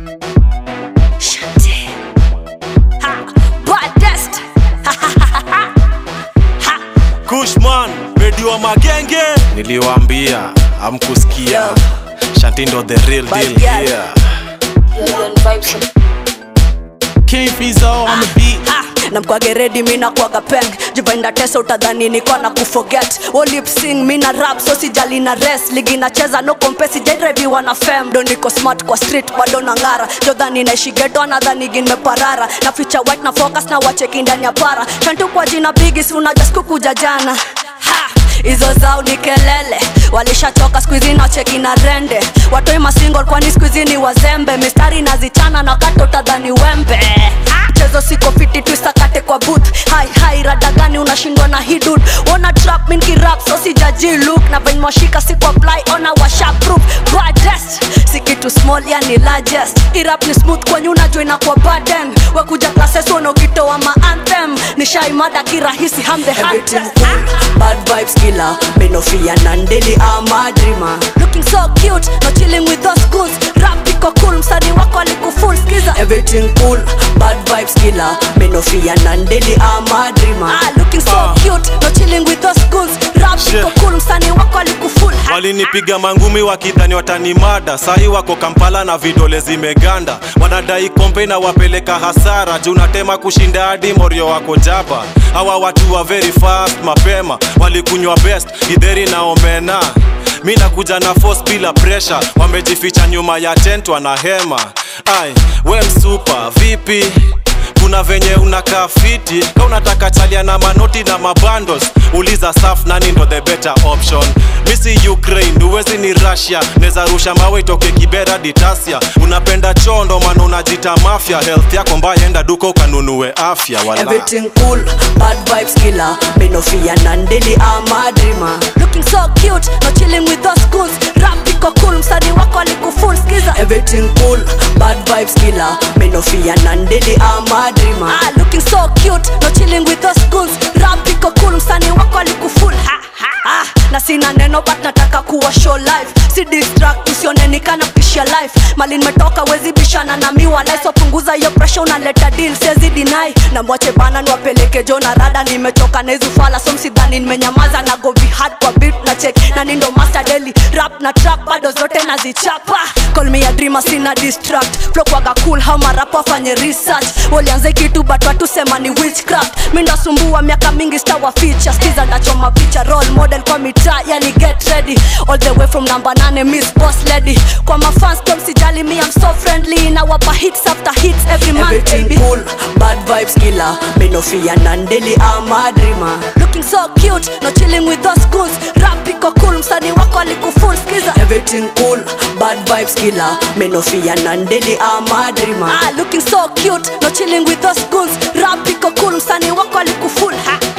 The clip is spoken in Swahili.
Shanti. Ha, baddest. Ha, ha, ha, ha, ha. Kushman, Medi wa magenge niliwaambia amkusikia Yo. Shanti ndo the real Bad deal girl. here King Fizo on the beat. Ha, na mkwage redi mina kwaga peng jivainda tesa utadhani niko na kuforget Wo lip sing mina rap so sijali na res ligi nacheza no kompesi jaireviwa na fem do niko smart kwa street bado na ngara jodhani naishi geto anadhani gimeparara na ficha white na focus na wacheki ndani ya para shantu kwa jina bigi si unajaskukuja jana ha hizo zao ni kelele walishachoka skuizi na cheki na rende watoi masingle kwani skuizi ni wazembe mistari nazichana na wakati utadhani wembe Ah, chezo siko fiti twisakate kwa booth hai hai rada gani unashindwa na hidud ona trap minki rap so sijaji look na venye mwashika siku apply ona washa proof baddest si kitu small yani largest irap ni smooth kwenye unajua inakuwa burden wekuja classes unaokitoa ma anthem nishaimada kirahisi ham the Everything hardest cool, bad vibes killer. Me no fear none daily. I'm a dreamer. looking so cute no chilling with those goons rap iko cool msanii wako alikufull skiza Everything cool, bad vibes killer. Me no fear none daily. I'm a dreamer. ah looking so Ah. cute no chilling with those goons rap Shit. iko cool msanii wako alikufull Ha, walinipiga mangumi wakidhani watanimada sahi wako kampala na vidole zimeganda wanadai kompe na wapeleka hasara juu natema kushinda hadi morio wako jaba hawa watu wa very fast mapema walikunywa best idheri na omena mi nakuja na force bila pressure wamejificha nyuma ya tent wana hema ai we msupa vipi kuna venye unakaa fiti ka unataka chalia na manoti na mabundles uliza saf nani ndo the better option misi ukraine uwezi ni russia neza rusha mawe itoke kibera ditasia unapenda chondo mana unajita mafya health yako mbaya enda duka ukanunue afya wala Everything cool, bad vibes killer. Me no fear none daily. I'm a dreamer. looking so cute no chilling with those goons rap iko cool msanii wako alikufull skiza Everything cool, bad vibes killer. Me no fear none daily. I'm a dreamer. ah looking so cute no chilling with those goons rap iko cool msanii wako alikufull ha ha ah na sina neno but nataka kuwa show life si distract usionenikana pisha life mali nimetoka wezi bishana na miwa life so punguza hiyo pressure unaleta deal siwezi deny na mwache bana niwapeleke jo na rada nimechoka na hizo fala so msidhani nimenyamaza na go be hard kwa beat na check na nindo master daily rap na trap bado zote nazichapa call me a dreamer sina distract flow kwaga cool how marapa wafanye research walianze kitu but watu sema ni witchcraft mi ndasumbua miaka mingi stawa feature skiza ndachoma picha role model kwa mitaa yani get ready all the way from number 8 miss boss lady kwa mafans tom sijali me I'm so friendly na wapa hits after hits every month Everything baby cool, bad vibes killer. Me no fear none daily. I'm a dreamer. looking so cute no chilling with those goons rap iko cool msanii wako alikufull skiza Everything cool, bad vibes killer. Me no fear none daily. I'm a dreamer. ah looking so cute no chilling with those goons rap iko cool msanii wako alikufull ha